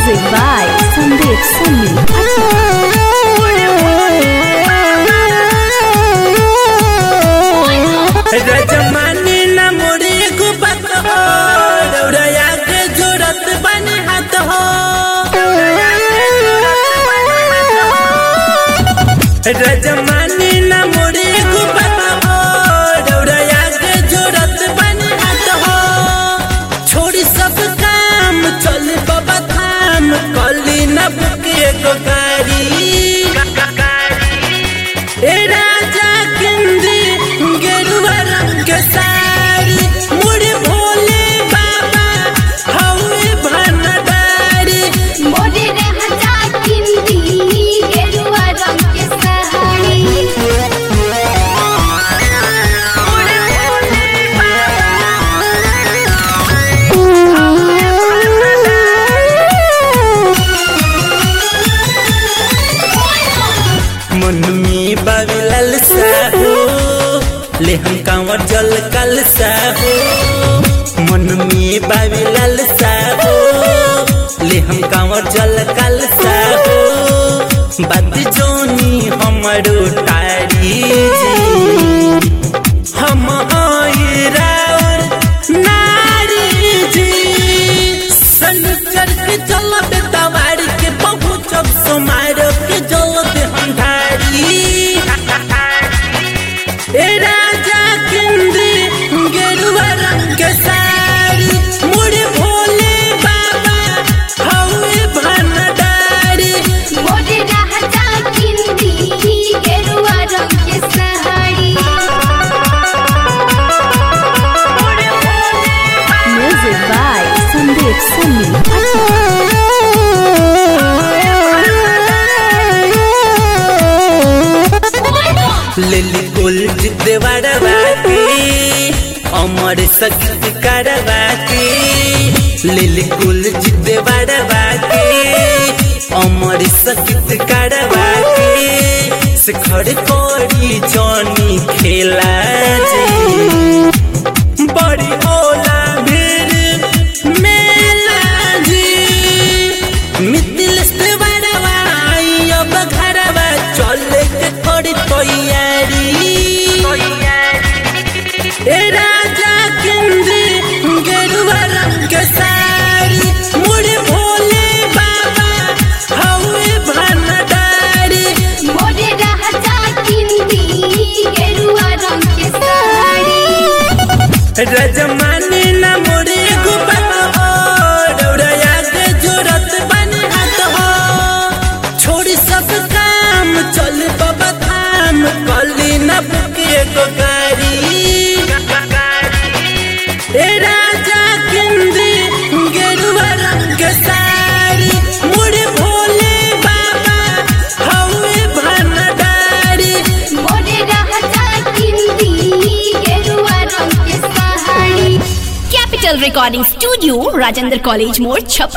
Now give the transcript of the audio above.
Music by Sandeep Sunny. रजमानी न मोरे को बात हो रौड़या के जोरत बने हाथ हो रजमानी न मोरे को बात हो रौड़या के जोरत बने हाथ हो छोड़ी सब काम चल बाबा धाम कली न बुके को गाड़ी ए राजा किंदी गेरुआ रंग के साड़ी मुड़ी भोले बाबा हवे भनडारी मोरे रे हजा किंदी गेरुआ रंग के सहारी मन में बाबलल साहो ले हम कांवर जल कल साहो मन में बाबलल साहो ले हम कांवर जल कल साहो बात जोनी हमरो टारी जी हम आई राउर नारी जी शंकर के चलत दवार के बहुत जब सोमार के जलत हम धारी ए राजा किंदी गेरुआ रंग के साड़ी मुड़ी भोले बाबा हवे भनडारी मोरे रे हजा किंदी गेरुआ रंग के सहारी Music by Sandeep Sunny. Lily gold देवरवा के अमर सकित करवा के लिली गोल्ड देवरवा के अमर सकित करवा के शिखर कोड़ी जॉनी खेला जी बड़ी होला भीड़ मेला जी मिथिल से बड़वा आई अब घरवा चले के थोड़ी तैयारी ए राजा किंदी गेरुआ रंग के साड़ी मुड़ी भोले बाबा हवे भनडारी मोरे रे हजा किंदी गेरुआ रंग के सहारी रजमानी न मोरे गुबत हो रौड़या के जोरत बने हाथ हो छोड़ी सब काम चल बाबा धाम कली न बुके को गाड़ी ए राजा किंदी गेरुआ रंग के साड़ी मुड़ी भोले बाबा हवे भनडारी मोरे रे हजा किंदी गेरुआ रंग के सहारी Capital Recording Studio, Rajendra College More, Chhapra.